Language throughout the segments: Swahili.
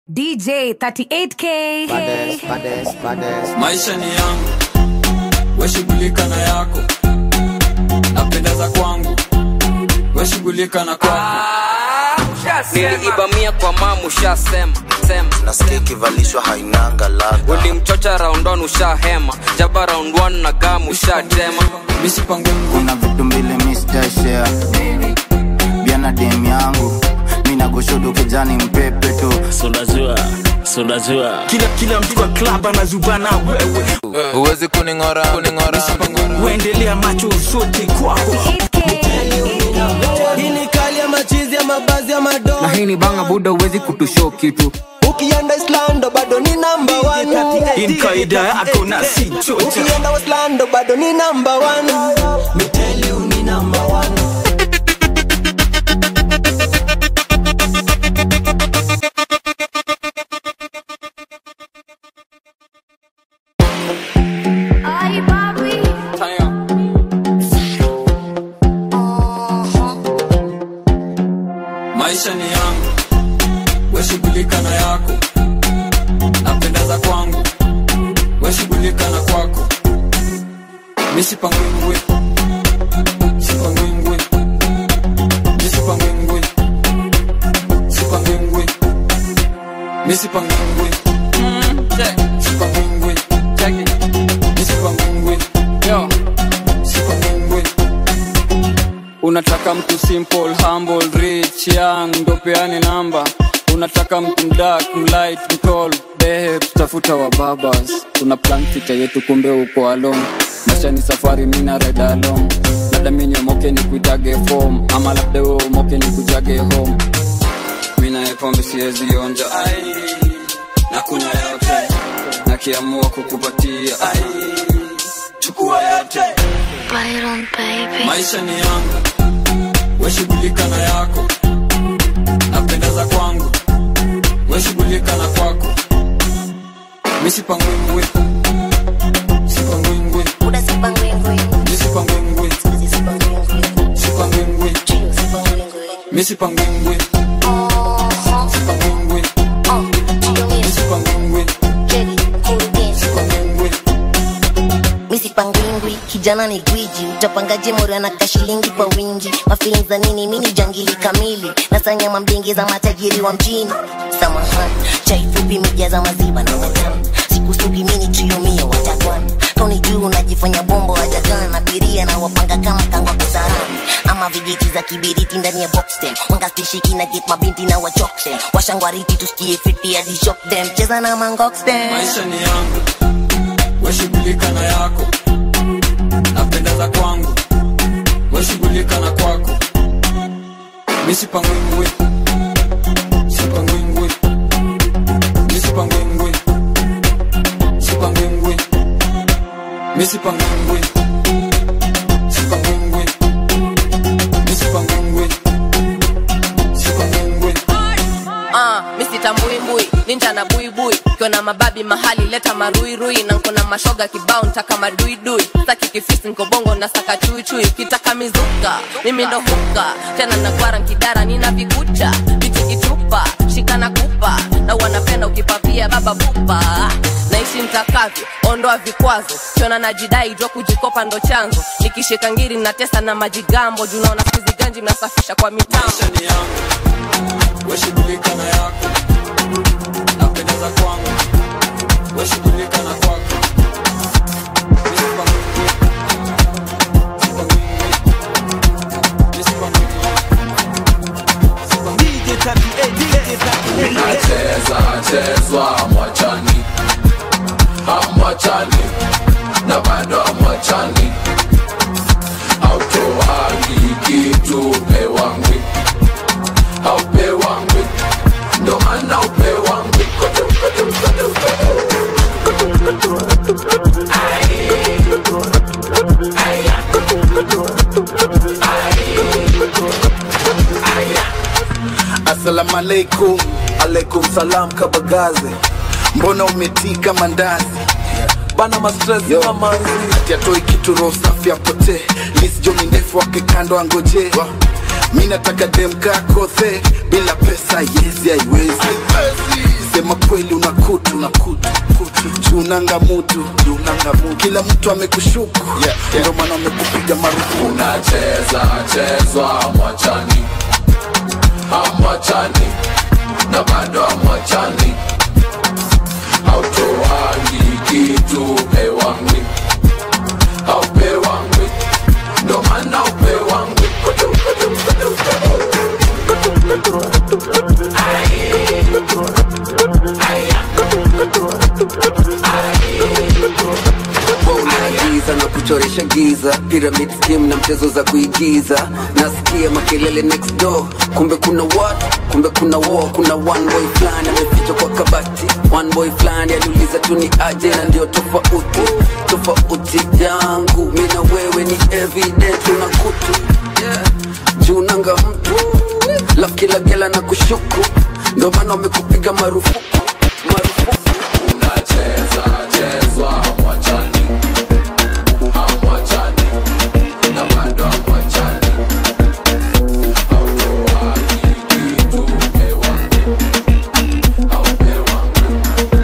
DJ 38K. Bades, bades, bades. maisha ni yangu weshughulika na yako napendeza kwangu weshughulika na kwako niliibamia kwa mamu ushasema sema nasikia ikivalishwa hainanga ladha ulimchocha raundon ushahema jaba round 1 na gamu ushatema misipange kuna vitu mbili mistashea biana dem yangu minagoshodo kijani mpepe tu sunajua sunajua kila kila mtu kwa club anazubana wewe huwezi kuning'ora kuning'ora uendelea macho zote kwako 38K. hii ni kali ya machizi ya mabazi ya madoa na hii ni banga buda uwezi kutusho kitu ukienda islando bado ni namba in kaida yako na si chocha ukienda waslando bado ni namba miteliu ni namba Ay, papi. maisha ni yangu weshughulika na yako napendeza kwangu weshughulika na kwako misipangwingwi sipangwingwi misipangwingwi sipangwingwi misipangwingwi sipangwingwi misipangwingwi sipangwingwi unataka mtu simple humble rich young ndo peane namba unataka mtu mdak mlight mtol behe tutafuta wa babas tuna plan fita yetu kumbe uko alone maisha ni safari mina ride along labda mi niomoke ni kuitage form ama labda we umoke ni kujage home mina epombe siwezi onja ai na kuna yote nakiamua kukupatia ai chukua yote Byron, baby. maisha ni yangu weshughulika na yako napendeza kwangu weshughulika na kwako misipangwingwi sipangwingwi misipangwingwi sipangwingwi misipangwingwi sipangwingwi misipangwingwi sipangwingwi misipangwingwi kijana ni gwiji utapangaje mora na kashilingi kwa wingi mafilin za nini mini jangili kamili nasanyama mdenge za matajiri wa mjini samahani chaifupi mija za maziba na matamu sikusugi mini triomia watakwan kauni juu unajifanya bombo wajagan abiria na wapanga kama kangwa kusarani ama vijiti za kibiriti ndani ya boxtem wangastishiki na get mabinti na wachoktem washangwariti tusikie fiti hadi shock them cheza na mangoxtem maisha ni yangu weshughulika na yako napendeza kwangu weshughulika na kwako misipangwingwi sipangwingwi misipangwingwi sipangwingwi misipangwingwi sipangwingwi misipangwingwi sipangwingwi Ah, misitambui ninja na buibui kiona mababi mahali leta maruirui na nkona mashoga kibao ntaka maduidui saki kifisi nkobongo na saka chuichui kitaka mizuka mimi ndo huka tena nagwara nkidara nina vikucha vitu kitupa shikana kupa na wanapenda ukipapia baba bupa naishi mtakavyo ondoa vikwazo kiona najidai jua kujikopa ndo chanzo nikishika ngiri natesa na majigambo junaona sizi ganji mnasafisha kwa mitambo maisha ni yangu weshughulika na yako napendeza kwangu weshughulika na kwako Misipangwingwi, sipangwingwi, misipangwingwi, sipangwingwi. DJ 38 DJ 38 nacheza chezwa mwachani amwachani na bado amwachani autoagi kitu pewangwi aupewangwi ndo maana upewangwi asalamu alaikum alaikum salam kabagaze mbona umetika mandazi bana mastres mamanzi ati atoi kitu roho safi apotee lisjoni ndefu wake kando angoje mi nataka demka kothe bila pesa yezi haiwezi kusema kweli una kutu na kutu junanga mutu junanga mutu kila mtu amekushuku yeah, yeah. ndio maana amekupiga marufuku unacheza chezwa mwachani amwachani na bado amwachani hautoangi kitu pewangwi haupewangwi ndo maana upewangwi Kutu, kutu, kutu, kutu. giza na kuchoresha giza pyramid scheme na mchezo za kuigiza nasikia makelele next door kumbe kuna watu kumbe kuna war kuna one boy fulani amefichwa kwa kabati one boy fulani aliuliza tu ni aje na ndio tofauti tofauti yangu mi na wewe ni evident una kutu yeah. juu nanga mtu laf kila gela na kushuku ndo maana wamekupiga marufuku unacheza chezwa mwachani amwachani na bado amwachani hautoangi kitu pewangwi haupewangwi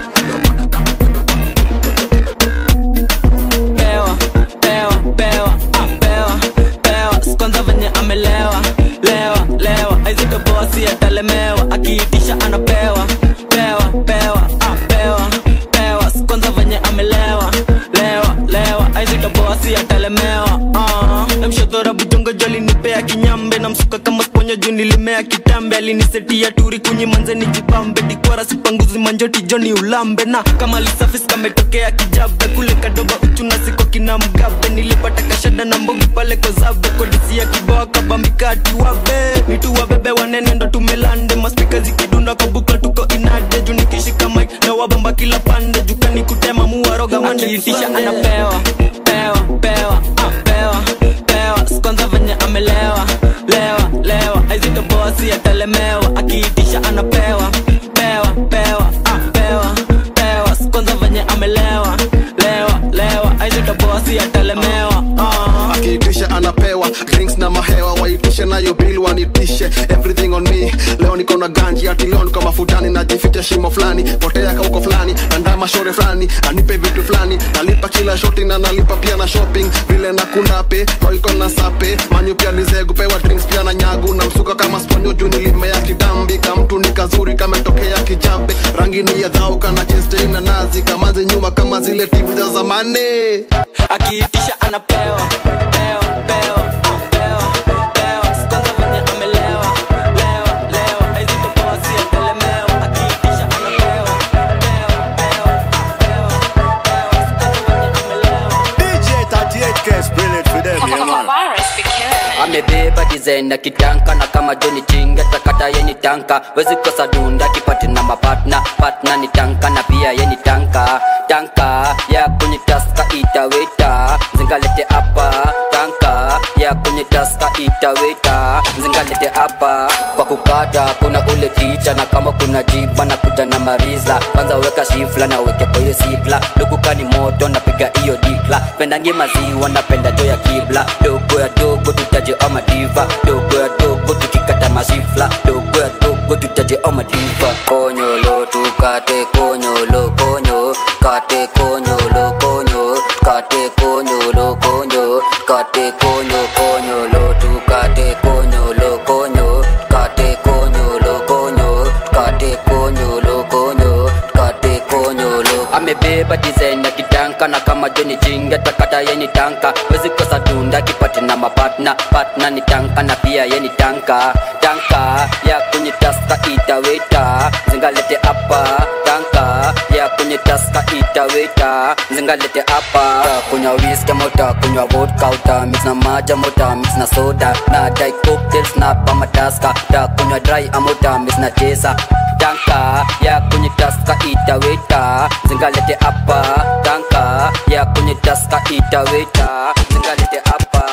pewa pewa pewa ah, pewa pewa sikwanza venye amelewa lewa lewa aizito bosi atalemewa akiitisha anapewa pewa pewa ah, pewa pewa sikwanza venye amelewa lewa lewa aizito bosi atalemewa uh, mshodhora bujongo joli nipea kinyambe na msuka kama sponyo juu nilimea kitambe alinisetia turi kunyi manze ni jipambe dikwara sipanguzi manjoti joni ulambe na kama lisafis kametokea kijabe kule kadoba uchuna siko kina mgabe nilipata kashada na mbogi pale kozabe kodisia kiboa kabambikati wabe nitu wabebe wanene ndo tumelande maspika zikidunda kwa bukla tuko inade juu nikishika mik na wabamba kila pande jukani kutema muwaroga wandeisha anapewa pewa pewa ah, pewa pewa sikwanza venye amelewa lewa lewa aizito bosi atalemewa akiitisha anapewa pewa pewa ah, pewa pewa sikwanza venye amelewa lewa lewa aizito bosi atalemewa uh. akiitisha anapewa drinks na mahewa waitishe nayo bil wanitishe everything on me leo niko na ganji ati leo niko mafutani najificha shimo fulani potea kauko fulani andama shore fulani anipe vitu fulani nalipa kila shoti na nalipa pia na shopping vile na kundape koiko na sape manyu pia nizegu pewa drinks pia na nyagu na msuka kama sponyo juu nilimea kitambi kamtu ni kazuri kametokea kijambe rangi ni ya dhau kana cheste na nazi kamaze nyuma kama zile tv za zamani akiitisha anapewa pewa pewa ah, pewa pewa sikwanza venye amelewa lewa lewa aizito bosi atalemewa akiitisha anapewa pewa pewa ah, pewa pewa sikwanza venye amelewa DJ 38K spill it for them, yeah man. amebeba design na kitanka na kama joni chinga takata yeni tanka wezi kosa dunda kipati na mapatna patna ni tanka na pia yeni tanka tanka ya kwenye taska itaweta zingalete apa tanka ya kwenye taska itaweta zingalete apa kwa kukata kuna ule ticha na kama kuna jiba na kuja na mariza kwanza weka shifla na weke kwa hiyo sifla lukukani moto napiga hiyo dikla pendange maziwa napenda jo ya kibla dogo ya dogo tutaje ama diva dogo ya dogo tukikata masifla dogo ya dogo tutaje ama diva konyolo tukate konyolo konyo kate konyolo konyo kate konyolo konyo kate konyo konyolo tukate konyolo konyo kate konyolo konyo kate konyolo konyo kate konyolo amebeba design ya kitanka na kama joni jinga takata yeni tanka wezi kosa dunda kipati na mapatna patna ni tanka na pia yeni tanka tanka ya kwenye taska itaweta zingalete apa tanka ya kwenye taska itaweta zingalete apa kunywa whisky mota kunywa vodka uta mix na maja mota mix na soda na dai cocktails na pamataska ta kunywa dry amota mix na chesa tanka ya kwenye taska itaweta zingalete apa tanka ya kwenye taska itaweta zingalete apa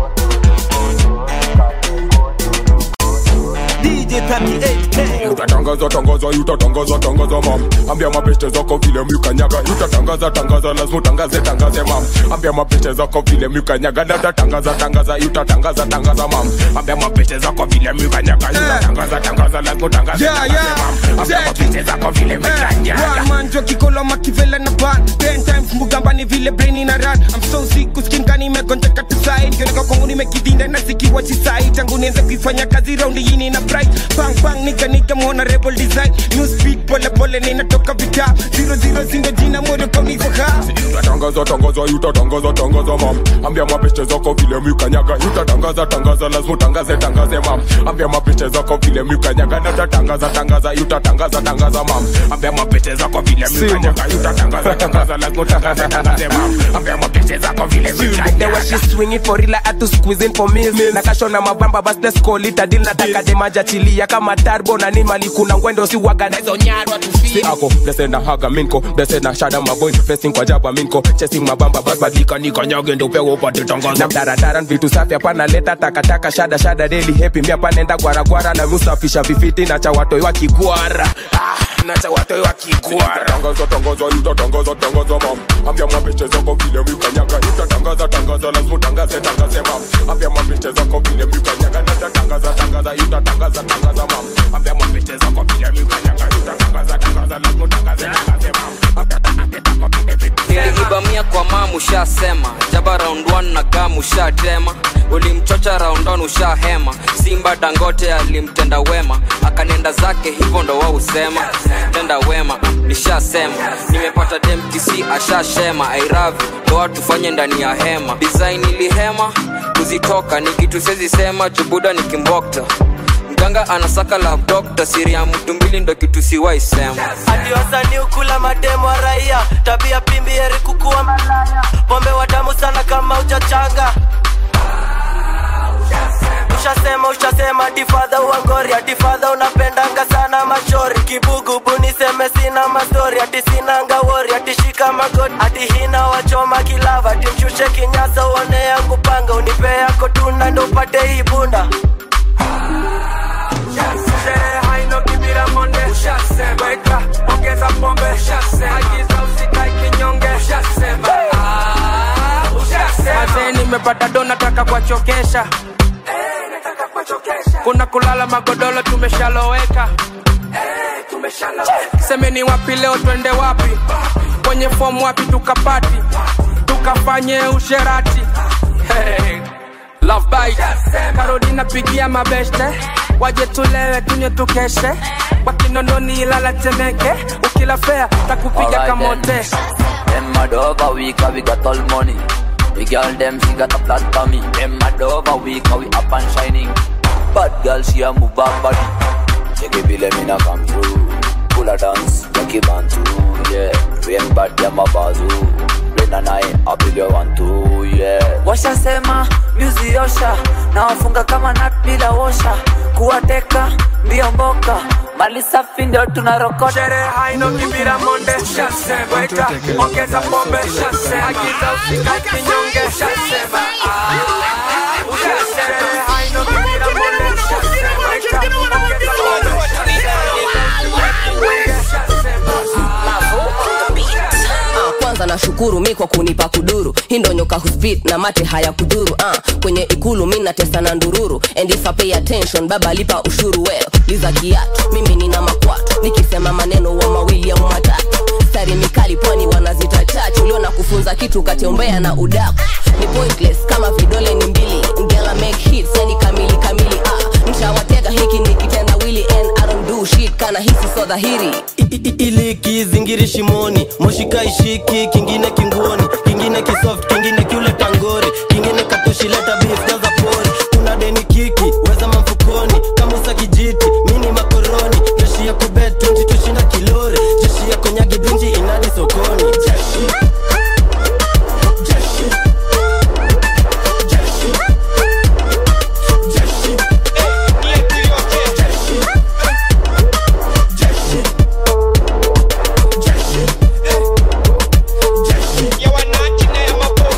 DJ 38K. utatonga utatangaza tangaza utatangaza tangaza mam ambia mabeste zako vile mlikanyaga utatangaza tangaza lazima utangaze tangaze mam ambia mabeste zako vile mlikanyaga na utatangaza tangaza utatangaza tangaza mam ambia mabeste zako vile mlikanyaga utatangaza tangaza lazima utangaze Yeah, tangaze yeah. mam ambia mabeste zako vile mlikanyaga manjo kikolo makivela na ban ten times mugambani vile brain na run I'm so sick kuskinka nimegonjeka tu side kioneka kwangu nimekidinda na zikiwa chisai tangu nianze kuifanya kazi raundi yini na bright bang bang nika nika muona rebel design new speed pole pole ninatoka vita zero zero zindo jina moyo kauniko ha utatangaza tangaza utatangaza tangaza mam ambia mabeste zako vile mlikanyaga utatangaza tangaza lazima utangaze tangaze mam ambia mabeste zako vile mlikanyaga na utatangaza tangaza utatangaza tangaza mam ambia mabeste zako vile mlikanyaga utatangaza tangaza lazima utangaze tangaze mam ambia mabeste zako vile The way mlikanyaga she swinging for real, I had to squeeze in for meals. nakashona mabamba bas let's call it a deal nataka demaja chilia kama turbo na ni mali kuna ngwendo si waga na hizo nyarwa tu Si ako blessed na haga minko blessed na shada maboy facing kwa jaba minko chasing mabamba bas badika nikanyage ndo pewa upate tangaza na daradara vitu safi hapana leta takataka shada shada daily happy mia panenda gwara gwara na musafisha vifiti na cha watoi wa kigwara ah, na cha watoi wa kigwara tangaza tangaza utatangaza tangaza mam ambia mabeste zako vile mlikanyaga utatangaza tangaza lazima utangaze tangaze mam ambia mabeste zako vile mlikanyaga na utatangaza tangaza utatangaza tangaza mam ambia mabeste zako vile mlikanyaga utatangaza tangaza lazima utangaze tangaze mam niliibamia kwa mamu ushasema jaba round 1 na gamu ushatema ulimchocha round on ushahema simba dangote alimtenda wema akanenda zake hivyo ndo wausema tenda wema nishasema nimepata demtc ashashema airavi ndo watu fanye ndani ya hema design ilihema kuzitoka ni kitu sezi sema jubuda nikimbokta mganga anasaka la dokta siri ya mtu mbili ndo kitu siwaisema hadi wasanii ukula mademo wa raia tabia pimbi heri kukuwa malaya pombe watamu sana kama uchachanga ushasema ushasema difadha uangori atifadha unapendanga sana machori kibugubu niseme sina mastori ati sinanga wori atishika magoti ati hina wachoma kilava ati mshushe kinyasa uone yangu panga unipe yako tunda ndo upate hii bunda Sherehe haina kibira monde weka ongeza pombe agiza usikae kinyonge Mazee nimepata do nataka kuwachokesha kuna kulala magodoro tumeshaloweka semeni wapi leo twende wapi kwenye fomu wapi tukapati tukafanye usherati hey. Love bite Karodi napigia mabeste waje tulewe tunywe tukeshe wakinononi ilala temeke ukila fea takupiga Alright kamote Them mad over week, we got all money. The girl them she got a flat tummy. Them mad over week, we up and shining. Bad girl she a move her body. Check it, let me not come through. Pull a dance, make it bantu, yeah. Rain bad them a bazoo. Rain and I, I build you one two, yeah. washasema myuzi osha na wafunga kama nat bila wosha kuwateka mbio mboka mali safi ndio tunarokota sherehe haina kibira monde weka ongeza pombe agiza usikae kinyonge Sherehe haina kibira monde weka ongeza Ah, kwanza nashukuru mi kwa kunipa kuduru hii ndo nyoka huspit na mate haya kuduru ah, kwenye ikulu mi natesa na ndururu and if I pay attention baba lipa ushuru well liza kiatu mimi nina makwatu nikisema maneno wa mawili au matatu stari mikali pwani wanazita chachu ulio na kufunza kitu katembea na udaku ni pointless kama vidole ni mbili ngela make hits yani kamili kamili ah, mshawatega hiki ni kitendawili and I don't do shit kana hisi so dhahiri ili kizingiri shimoni moshika ishiki kingine kinguoni kingine kisoft kingine kiule tangori kingine katoshileta beef jaza pori kuna deni kiki weza mamfukoni kamusa kijiti mini makoroni jeshi ya kubet 20 tushinda kilori jeshi ya konyagi binji inadi sokoni jeshi jeshi jeshi jeshi jeshi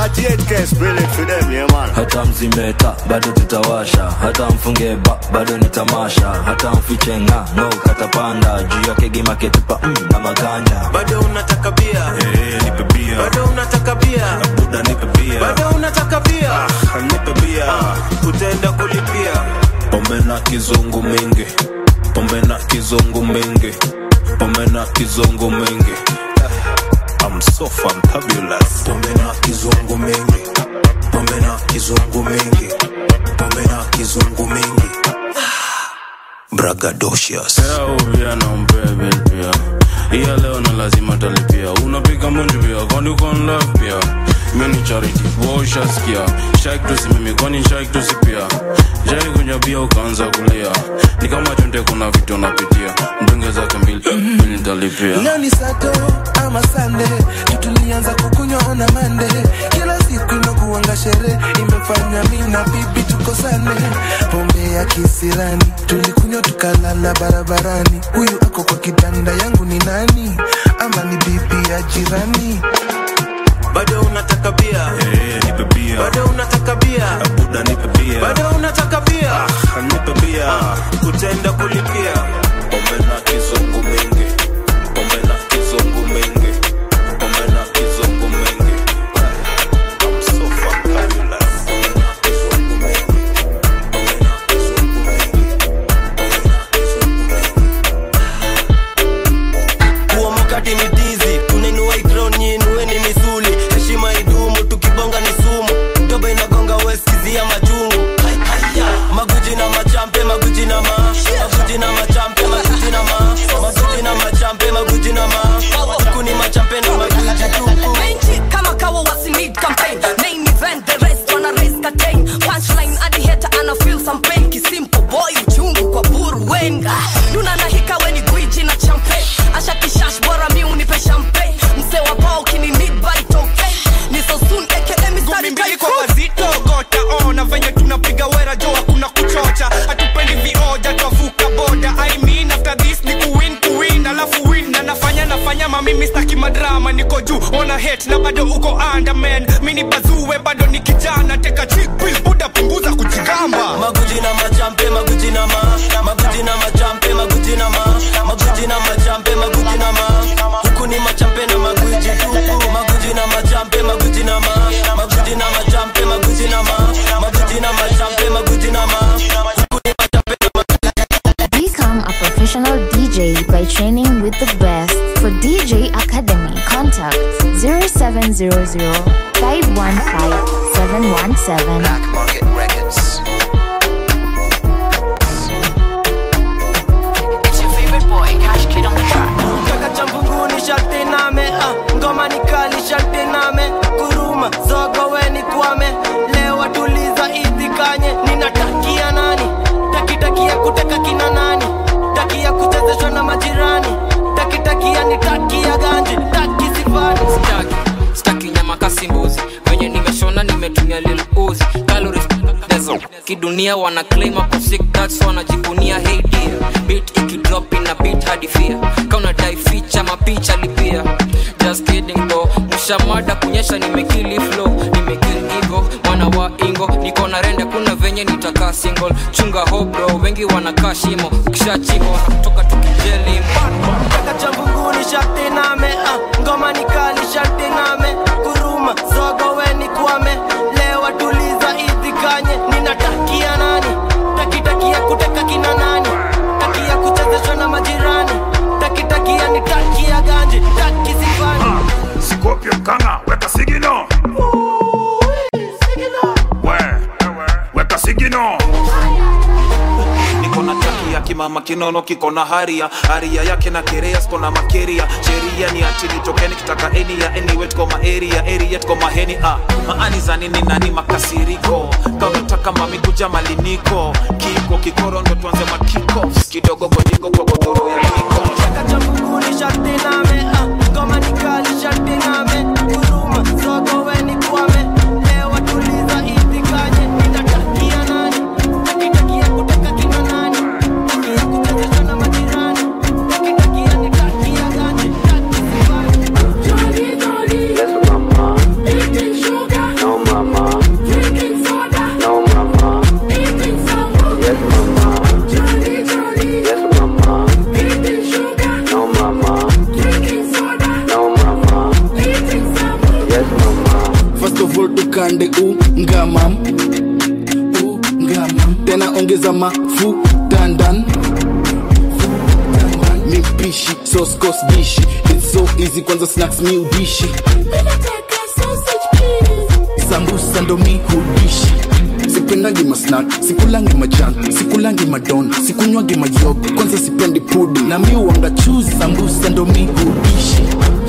38k spill it for them, yeah man. hata mzimeta bado tutawasha hata mfunge ba bado ni tamasha hata mfiche nga no katapanda juu yake gimaketupa mm, na maganda bado unataka bia hey, nipe bia bado unataka bia buda nipe bia bado unataka bia ah, nipe bia utaenda kulipia pombe na kizungu mingi pombe na kizungu mingi pombe na kizungu mingi I'm so fantabulous pombe na kizungu mingi pombe na kizungu mingi pombe na kizungu mingi bragadocious pia na mbebe pia iya leo na lazima talipia unapiga munju pia kwani uko in love pia mini charity woshaskia shak tusimimi kwani shak tusipia jai kunywa bia ukaanza kulia ni kama chunde kuna vitu unapitia mdunge zake mbili mbili nitalipia leo ni sato ama sande tutulianza kukunywa ona mande kila siku inakuanga sherehe imefanya mi na bibi tukosane pombe ya kisirani tulikunywa tukalala barabarani huyu ako kwa kitanda yangu ni nani ama ni bibi ya jirani bado unataka bia hey, nipe bia bado unataka bia buda nipe bia bado unataka bia ah, nipe bia utaenda kulipia pombe na kizungu mingi pombe na kizungu mingi pombe na kizungu mingi I'm so fantabulous pombe na kizungu mingi pombe na kizungu mingi pombe na kizungu kuamukati ni dizi kunainua ikron nyinueni misuli heshima idumu tukibonga ni sumu doba inagonga weskizia majungu maguji na machampe maguji na ma maguji na machampe maguji na ma maguji na machampe maguji na ma huku ni machampe na maguji tupu Menchi kama kawa wasi need campaign main event the rest wanna raise curtain punchline hadi hater ana feel some pain kisimple boy uchungu kwa buru wenga duna na hika weni gwiji na champagne asha kishash bora mi unipe champagne mse wa pao kini need by token ni so soon aka mistari mbili kwa wazito gota ona venye tunapiga wera jo hakuna kuchocha hatupendi vioja twavuka boda I mean after this ni kuwin kuwin alafu win na nafanya nafanya mamimi staki madrama niko juu ona hate na bado uko underman mini bazuwe bado ni kijana teka chick pill buda punguza kujigamba maguji na machampe maguji na ma maguji na machampe maguji na ma maguji na machampe maguji na ma huku ni machampe na maguji tupu maguji na machampe maguji na ma maguji na machampe maguji na ma maguji na machampe maguji na ma huku ni machampe na Become a professional DJ by training with the best. For DJ Academy, contact 0700 515 717. Black Market Records. It's your favorite boy Cash Kid on the track kaka cha mbunguni sharti name ah, ngoma ni kali sharti name kuruma zogo weni kwame leo watuliza itikanye ninatakia nani takitakia kuteka kina nani takia kuchezeshwa na majirani takitakia ni takia ganji taki sifani staki staki nyama kasi mbuzi venye nimeshona nimetumia lil uzi calories dezo kidunia wana claim ako sick that's wanajivunia hey dear beat ikidrop ina beat hadi fear kauna dai feature mapicha lipia just kidding though mshamada kunyesha nimekili flow nimekili ego mwana wa ingo niko na rende kuna venye nitakaa single chunga hobro wengi wanakaa shimo ukishachimo kutoka tukijeli kaka cha mbunguni sharti name ah, ngoma ni kali sharti name kuruma zogo weni kwame leo watuliza itikanye ninatakia nani takitakia kuteka kina nani takia kuchezeshwa na majirani takitakia ni takia ganji taki sifani Scorpio kanga weka sigino we weka sigino niko na taki ya kimama kinono kiko na haria haria yake na kerea siko na makeria sheria ni achili tokeni kitaka eni ya anyway tuko ma area area tuko maheni ah maani za nini nani makasiriko kama unataka mami kuja maliniko kiko kikoro ndo tuanze makiko kidogo godigo kwa godoro ya kiko kaka cha mbunguni sharti name ah, ngoma ni kali sharti name kuruma zogo weni kwame leo watuliza itikanye ninatakia nani takitakia kuteka kina nani takia kuchezeshwa na majirani takitakia ni takia ganji taki sifani Yes, mama. first of all tukande ungamam ungamam tena ongeza mafuta ndani mipishi soskos dishi its so easy kwanza snacks mi udishi sambusa ndo mi hudishi sipendangi masnak sikulangi majan sikulangi madon sikunywangi mayogo kwanza sipendi pudi na mi uanga chuzi sambusa ndo mi hudishi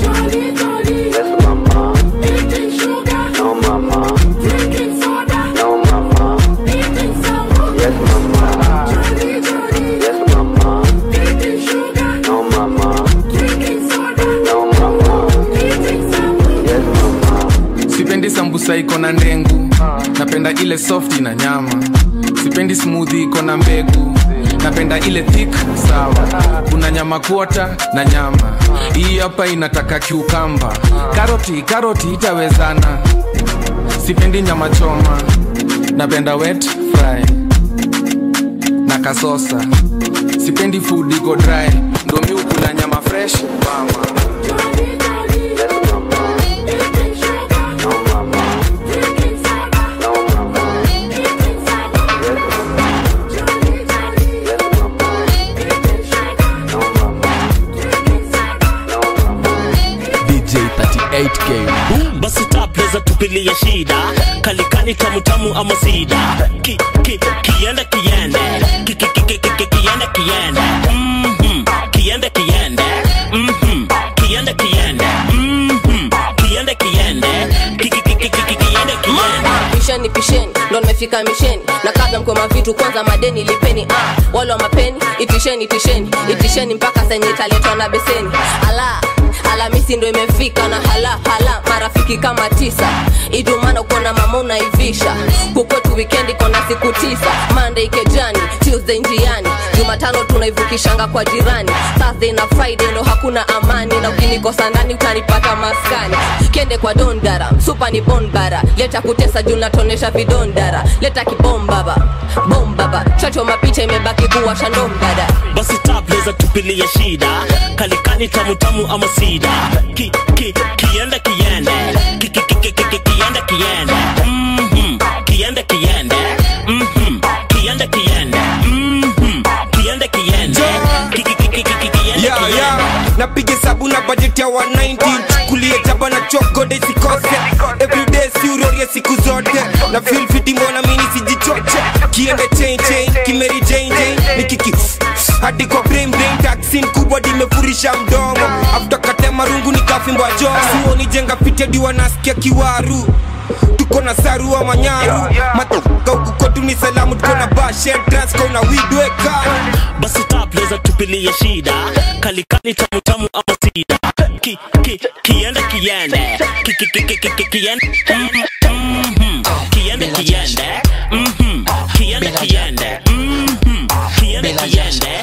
sipendi sambusa iko na ndengu napenda ile soft na nyama sipendi smoothie iko na mbegu napenda ile thick sawa kuna nyama kuota na nyama hii hapa inataka kiukamba karoti karoti itawezana sipendi nyama choma napenda wet fry na kasosa sipendi food iko dry ndo mi ukula nyama fresh mama DJ 38K. basi tapleza tupilia shida kalikani tamutamu ama sida ki, ki, kiende kiende ki, ki, ki, ki, ki, ki, kiende kiende Mhm. kiende kiende Mhm. kiende kiende Mhm. kiende kiende Ki, ki, ki, ki, ki, ki, kiende kiende pisheni pisheni ndo nimefika misheni na kabla mkoma vitu kwanza madeni lipeni ah, wale wa mapeni itisheni itisheni itisheni mpaka senye italetwa na beseni ala alamisi ndo imefika na hala hala marafiki kama tisa idumana ukona mama unaivisha kukwetu wikendi kona siku tisa monday kejani tuesday njiani jumatano tunaivukishanga kwa jirani thursday na friday ndo hakuna amani na ukinikosa ndani utanipata maskani kende kwa dondara supa ni bonbara leta kutesa juu natonesha vidondara leta kibombaba bombaba chacho mapicha imebaki kuwa shandombada basi tapleza tupilia shida kalikani tamutamu ama sida ki, ki, kiende kiende ki, ki, ki, ki, ki, ki, kiende kiende Mhm. kiende kiende Mhm. kiende kiende Mhm. kiende kiende Ki, ki, ki, ki, ki, ki, kiende yeah, kiende yeah. napiga hesabu na budget ya 190 chukulie jaba na chokode sikose everyday siurorie siku zote na feel fiti mbona mini sijichoche kiende chain chain kimeri chain chain nikiki hadi kwa brain brain taxin kubwa dimefurisha mdomo after katema rungu nikafimbwa jo suoni jenga fiti hadi wanasikia kiwaru tuko na saru wa manyaru matoka huku kwetu ni salamu tuko na bashe transco na widweka basi tapleza tupilia shida kalikani tamutamu ama sida ki, ki, kiende kiende ki, ki, ki, ki, ki, ki, kiende Mhm. Mhm. kiende kiende Mhm. kiende kiende Mhm. kiende kiende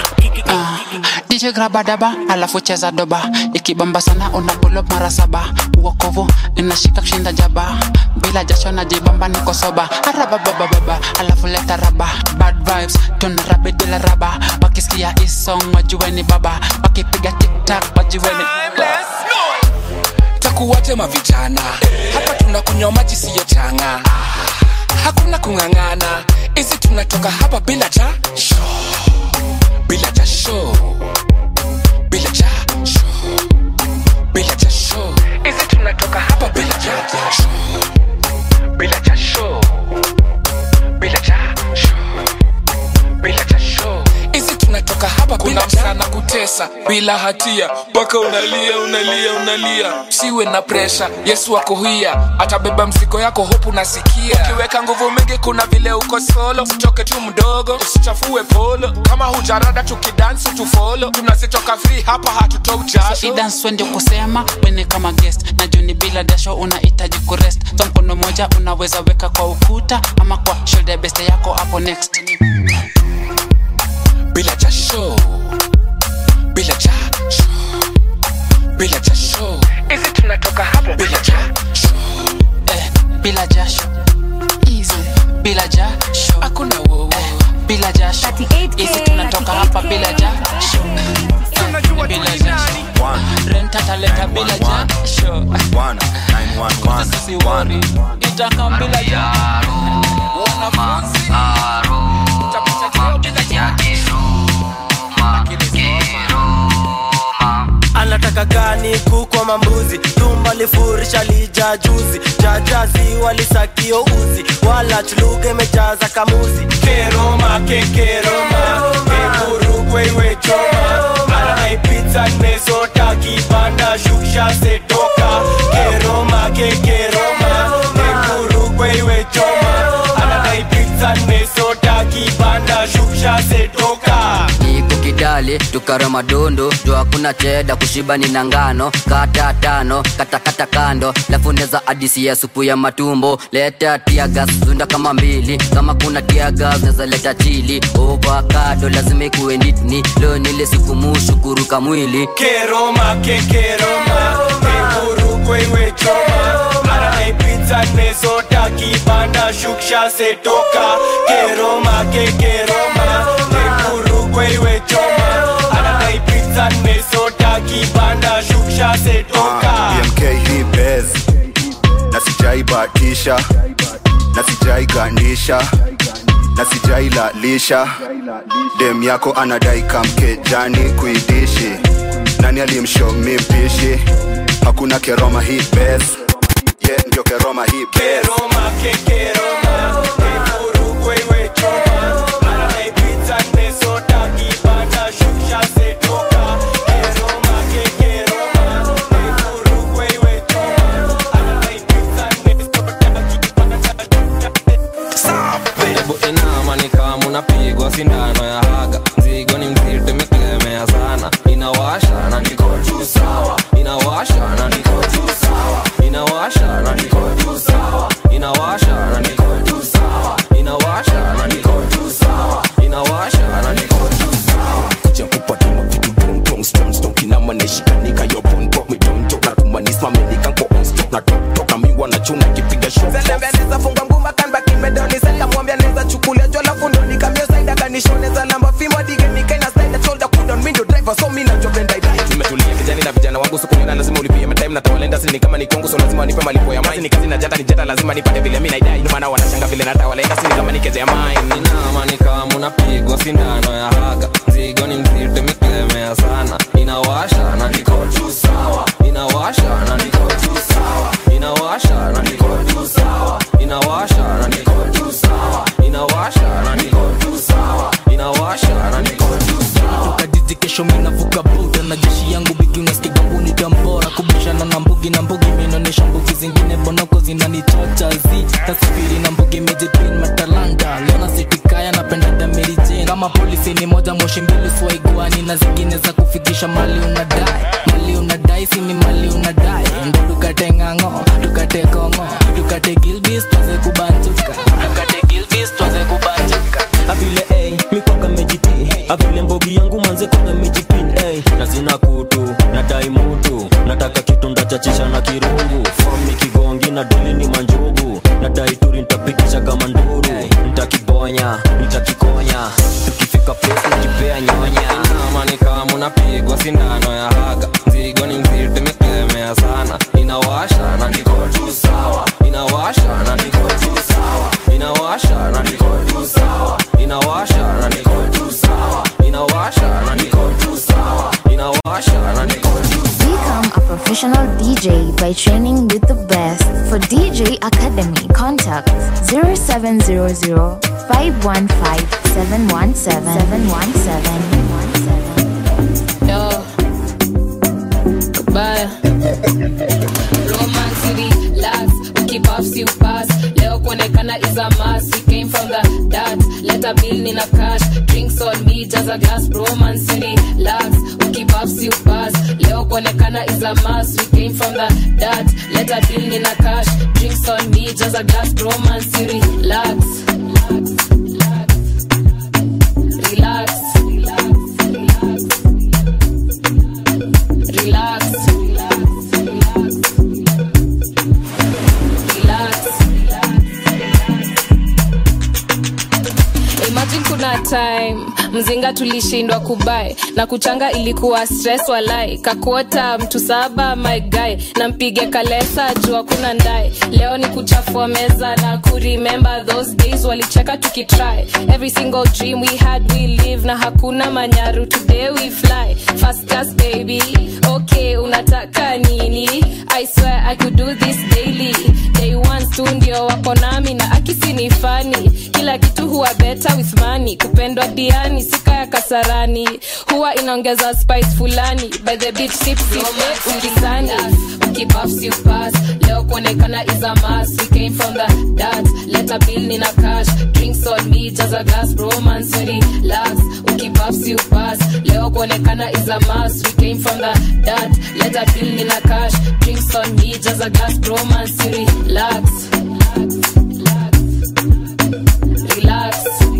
DJ graba daba alafu cheza doba ikibamba sana una pull up mara saba uokovu inashika kushinda jaba bila jasho na jibamba niko soba arababababa alafu leta raba bad vibes tuna rabi bila raba wakisikia isong wajueni baba wakipiga tiktak wajueni takuwate mavijana hapa tunakunywa maji siyo changa hakuna kung'ang'ana hizi tunatoka hapa bila jasho bila jasho bila jasho bila jasho hizi tunatoka hapa bila jasho bila jasho bila jasho bila jasho hizi tunatoka hapa kuna msana kutesa bila hatia mpaka unalia unalia unalia siwe na presha yesu akohia atabeba mzigo yako hopu nasikia ukiweka nguvu mingi kuna vile uko solo sitoke tu mdogo usichafue polo kama hujarada tukidansi tufolo tunazitoka free hapa hatutoi jasho idans ndio kusema wene kama guest na juni bila dasho unahitaji kurest so mkono moja unaweza weka kwa ukuta ama kwa shoulder beste yako hapo next bila jasho bila jasho bila jasho hizi tunatoka hapo bila jasho eh, bila jasho Easy. bila jasho hakuna wowo eh, bila jasho hizi tunatoka hapa bila jasho bila jasho Rent tataleta bila jasho sisiwori itaka bila jasho wanafunzi utapata cheo bila jasho anataka gani kukwa mambuzi tumba lifurisha lija juzi jajazi walisakio uzi wala chuluga imejaza kamuzi keroma kekeroma kekurugweiwe choma anaipita nimesota kibanda shuksha setoka keroma kekeroma kekurugweiwe choma ananaipita nimesota kibanda shuksha setoka niko kidali tukara madondo jo hakuna cheda kushiba ni na ngano kata tano katakata kando lafuneza adisi ya supu ya matumbo leta tiagas zunda kama mbili kama kuna tiagas neza leta chili ovakado lazima ikuwe nitni leo nile siku mushukuruka mwili keroma kekeroma kekurugweiwe choma ananaipita nimesota kibanda shuksha setoka keroma kekeroma kekurugweiwe choma ananaipita nimesota kibanda shuksha setoka bmk hii bez na sijaibatisha na sijaigandisha na sijailalisha dem yako anadai kamkejani kuidishi nani alimshomi mpishi hakuna keroma hii bez ye yeah, ndio keroma hii bez keroma kekeroma kekurugweiwe choma ananaipita nimesota kibanda shuksha setoka keroma kekeroma kekurugweiwe choma ananaipita hebu inama ni kama unapigwa sindano ya haga mzigo ni mzito imeklemea sana inawasha na niko juu sawa inawasha na niko juu sawa inawasha na niko juu sawa inawasha na niko juu sawa inawasha na niko juu sawa inawasha na niko juu sawa kuja kupatana vitu boom boom stone stone kinama nishikanika yo bone pop me don't talk na kumanisma menika nko on stop na top talk na mi wanachuna kipiga shot anaweza funga nguma kanba kimedoni sasa mwambia naweza chukulia jola fundo nikamio saida kanishoneza lamba fimo dige nikaina saida shoulder kudon window driver so mimi najua benda idai nimetulia kijani na vijana wangu sikunyona lazima ulipie matime na tawalenda sini kama ni kongo so lazima nipe malipo ya mine ni kazi na jata ni jata lazima nipate vile mimi naidai ndio maana wanashanga vile na tawalenda sini kama ni keje ya mine inama ni kama unapigwa sindano ya haga mzigo ni mzito imeklemea sana inawasha na niko juu sawa inawasha na niko juu sawa inawasha na niko juu sawa inawasha na niko juu sawa inawasha na niko juu sawa inawasha na niko juu sawa tukajiji kesho minavuka buda na jeshi yangu bigi unaskigambuni tambora kubishana na mbugi na mbugi minaonyesha mbugi zingine bonoko zinanichocha zi tasafiri na mbugi mejipin matalanta leona sitikaya napenda damerijen kama polisi ni moja moshi mbili swaiguani na zingine za kufikisha mali unadai mali unadai sini mali unadai ndo tukate ng'ang'o tukate kongo tukate gilbis twaze kubanjuka tukate gilbis twaze kubanjuka avile ey mikwaka mejiti avile mbogi yangu manze kwanga mejipin ey na sina kutu nadai mutu nataka kitu ndachachisha na kirungu fomi kigongi na dili ni manjugu nadai turi ntapitisha kama nduru ntakibonya nitakikonya tukifika place nakipea nyonya inama ni kama unapigwa sindano ya haga mzigo ni mzito imeklemea sana inawasha na niko juu sawa inawasha na niko juu sawa inawasha na niko juu sawa inawasha na niko juu sawa inawasha na niko juu sawa inawasha na niko juu Become a professional DJ by training with the best. For DJ Academy, contact 0700 515 717 717. Yo, goodbye. Romance City, lads, keep off you pass. Leo kuonekana is a must. We came from the dot. Let a bill in a cash. Drinks on me, just a glass. Romance City, lads, keep off you pass. Leo kuonekana is a must. We came from the dot. Let a bill in a cash. Drinks on me, just a glass. Romance City, lads. Relax. Relax. Relax. Imagine kuna hakuna time mzinga tulishindwa kubai na kuchanga ilikuwa stress walai kakuota mtu saba my guy na mpige kalesa juu hakuna ndai leo ni kuchafua meza na kuremember those days walicheka tukitry every single dream we had we live na hakuna manyaru today we fly fast class baby okay unataka nini i swear i could do this daily day one tu ndio wako nami na akisi ni fani kila kitu huwa better with money kupendwa diani sika ya kasarani huwa inaongeza spice fulani by the beach sip sip ukisani ukipuffs you pass leo kuonekana is a must we came from the dot let a bill nina cash drinks on me jaza gas romance very relax ukipuffs you pass leo kuonekana is a must we came from the dot let a bill nina cash drinks on me jaza gas romance very relax relax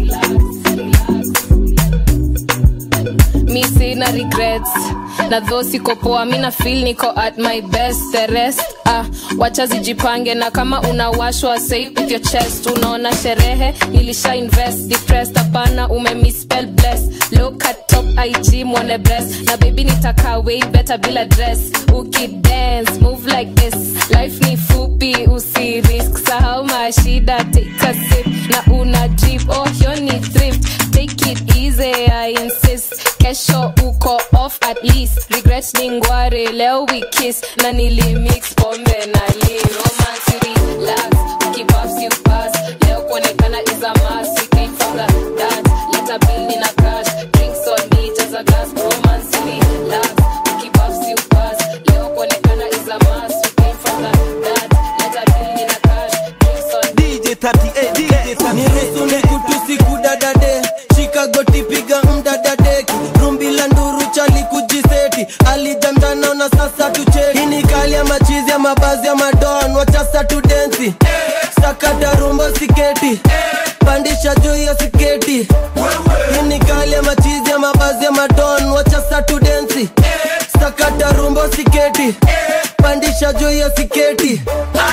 mi sina regrets na dho siko poa mi na feel niko at my best the rest ah, wacha zijipange na kama unawashwa say with your chest unaona sherehe nilisha invest depressed hapana ume misspell bless look at top ig mwone breast na baby nitaka way better bila dress ukidance move like this life ni fupi usi risk sahau mashida take a sip na una drip oh hiyo ni thrift take it easy i insist kesho uko off at least regret ni ngware leo we kiss na nilimix pombe na li romance relax ukipuffs you pass leo kuonekana is a must we came from the dance let a bill in a cash drinks on me just a gas romance relax ukipuffs you pass leo kuonekana is a must we came from the dance let a bill in a cash drinks on DJ 38 DJ 38 niruhusu nikutusi kudadade shikagoti piga mdadadeki rumbila nduru chali kujiseti alijamjana na sasa tucheki hii ni kali ya machizi ya mabazi ya madon wachasa tudensi sakata rumbo siketi pandisha juu ya siketi hii ni kali ya machizi ya mabazi ya madon wachasa tudensi sakata rumbo siketi pandisha juu ya siketi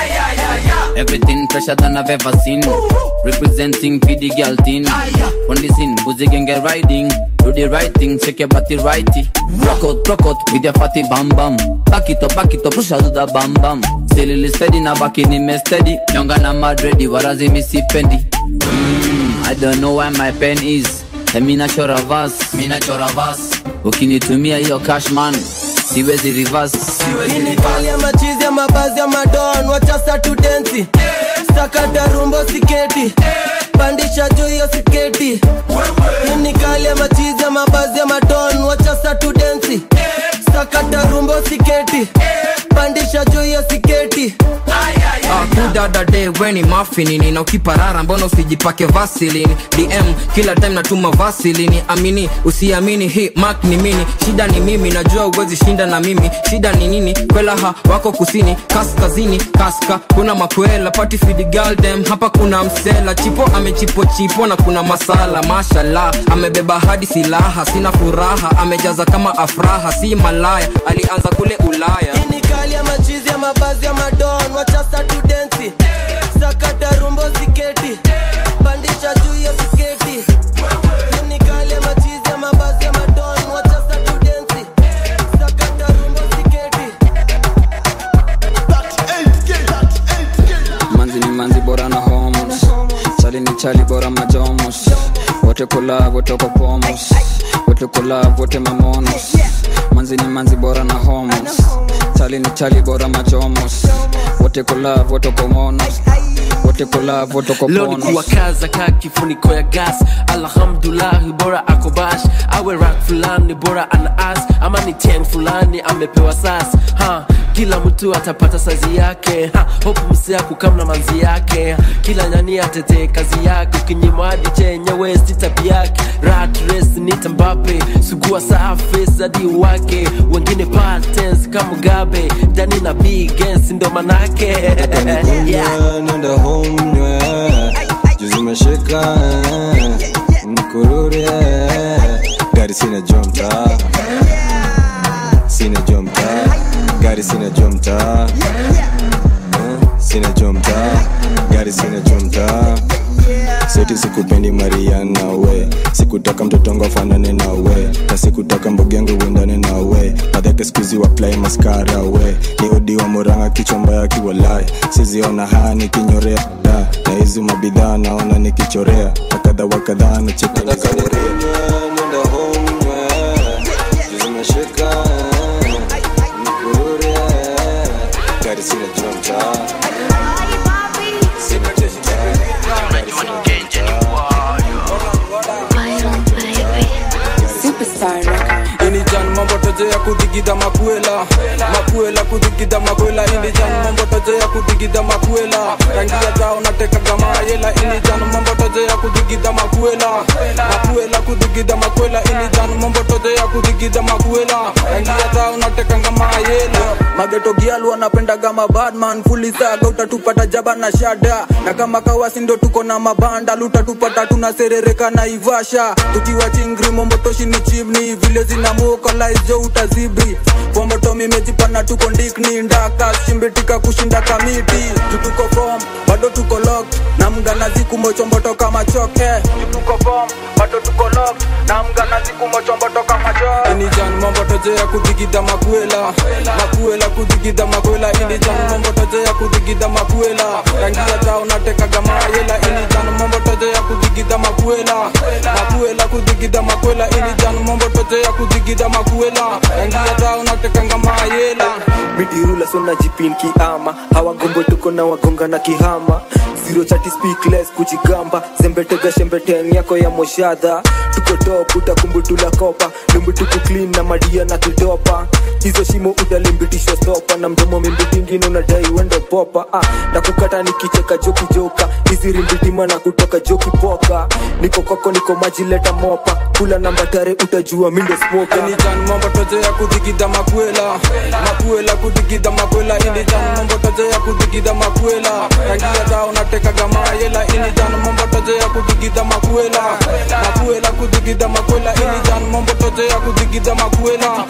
Everything fresher than I've ever seen. Representing for the girl team. On the scene, boozy gang get riding. Do the right thing, shake your body righty. Rock out, rock out with your fatty bam bam. Back it up, back it up, push out to the bam bam. Still little steady, now back in me steady. Younger na mad ready, warazi mi si pendi. Mm, I don't know why my pen is. Hey, mi nachora verse, mi nachora verse. Ukinitumia hiyo cash man, siwezi reverse. Hii ni kali ya machizi ya mabazi ya madon wachasa tudensi sakata rumbo siketi pandisha juu ya siketi Hii ni kali ya machizi ya mabazi ya madon wachasa tudensi sakata rumbo siketi pandisha juu ya siketi kudadade weni mafinini na ukiparara mbona usijipake vasilini dm kila time natuma vasilini amini usiamini hii mak ni mini shida ni mimi najua uwezi shinda na mimi shida ni nini kwelaha wako kusini kaskazini kaska kuna makwela pati fidigaldem hapa kuna msela chipo amechipo chipo na kuna masala mashallah amebeba hadi silaha sina furaha amejaza kama afraha si malaya alianza kule ulaya Hii ni kali ya machizi ya mabazi ya madon wachasa tudensi sakata rumbo siketi pandisha juu ya siketi Hii ni kali ya machizi ya mabazi ya madon wachasa tudensi sakata rumbo siketi manzi ni manzi bora na homos chali ni chali bora majomos wote kula wote wako pomos wote kula wote mamonos manzi ni manzi bora na homos chali ni chali bora majomos wote kula wote wako monos wote kula wote wako leo ni ponos kuwakaza ka kifuniko ya gas alhamdulahi bora ako bash awe rak fulani bora ana as ama ni ten fulani amepewa sas ha kila mtu atapata sazi yake ha, hopu msea kukamna manzi yake kila nyani atetee kazi yake ukinyimwa hadi chenyewe si tabi yake rat race ni tambape sugua safi zadi wake wengine patens kama gabe dani na bigens ndo manake yeah. nenda homnywe juzi meshika mkurure gari sina jomta sina jomta gari sina jomta Eh, sina jomta gari sina jomta seti sikupendi mariana we sikutaka mtoto wangu afanane na we na sikutaka mbogi yangu uendane na we madhake skuzi waplai maskara we ni odi wa moranga kichwa mbaya kiwalai siziona haya nikinyorea da na hizi mabidhaa naona nikichorea na kadha wa kadhaa nachekelekaneria gari sina jua mtaa inijan mambo toje ya kudigida makuela makuela kudigida makuela inijan mambo toje ya kudigida makuela rangia zao nateka kama yela inijan mambo toje ya kudigida makuela makuela kudigida makuela inijan mambo toje ya kudigida makuela rangia zao nateka kama yela mageto gialu wanapendaga mabadman fulisaga utatupata jaba na shada na kama kawasi ndo tuko na mabanda lutatupata tunaserereka na ivasha tukiwa chingri mombotoshi ni chimni vile zinamuokolaizo utazibri pomboto mimejipana tuko ndikni ndaka shimbitika kushinda kamiti tutuko fom bado tuko lok na mganazi kumochomboto kama choke tuko fom bado tuko lok na mganazi kumochomboto kama choke inijan mambo toje ya kudigida makuela makuela kudigida makuela inijan mambo toje ya kudigida makuela rangia zao natekaga mayela inijan mambo toje ya kudigida makuela makuela kudigida makuela inijan mambo toje ya kudigida makuela rangia zao natekanga mayela midirula sona jipin kiama hawagombo tuko na wagonga na kihama zero chati speakless kujigamba zembetega shembeten yako ya moshadha tuko top utakumbutula kopa lumbutuku clean na madia na kidopa hizo shimo utalimbitishwa stopa na mdomo mimbitingine unadai wende popa ah, na kukata nikicheka joki joka hizi rimbitima na kutoka joki poka niko kwako niko maji leta mopa kula namba tare utajua mindo smoka inijan mambo toje ya kudigida makuela makuela kudigida makuela inijan mambo toje ya kudigida makuela rangia zao natekaga mayela inijan mambo toje ya kudigida makuela makuela kudigida makuela inijan mambo toje ya kudigida makuela